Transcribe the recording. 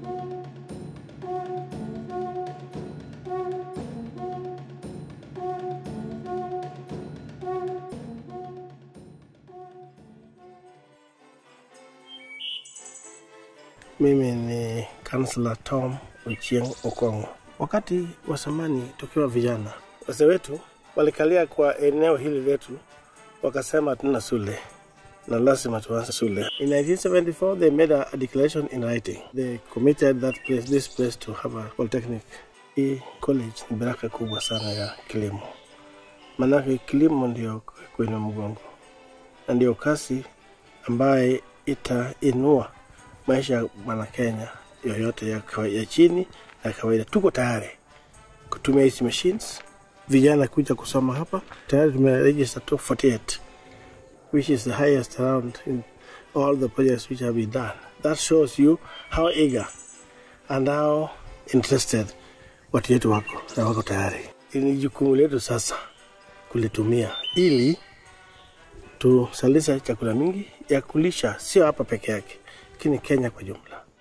Mimi ni Councillor Tom Ochieng Okongo. Wakati wa zamani tukiwa vijana, wazee wetu walikalia kwa eneo hili letu, wakasema hatuna shule na lazima tuanze shule. In 1974 they made a, a declaration in writing. They committed that place, this place to have a polytechnic. Hii college ni baraka kubwa sana ya kilimo, maanake kilimo ndio kwenye mgongo na ndio kazi ambaye itainua maisha ya mwana Kenya yoyote ya, kawa- ya chini na kawaida. Tuko tayari kutumia hizi machines, vijana kuja kusoma hapa. Tayari tumeregister top 48 which is the highest around in all the projects which have been done. That shows you how eager and how interested watu wetu wako na wako tayari. Ni jukumu letu sasa kulitumia ili tusalisha chakula mingi ya kulisha, sio hapa peke yake, lakini Kenya kwa jumla.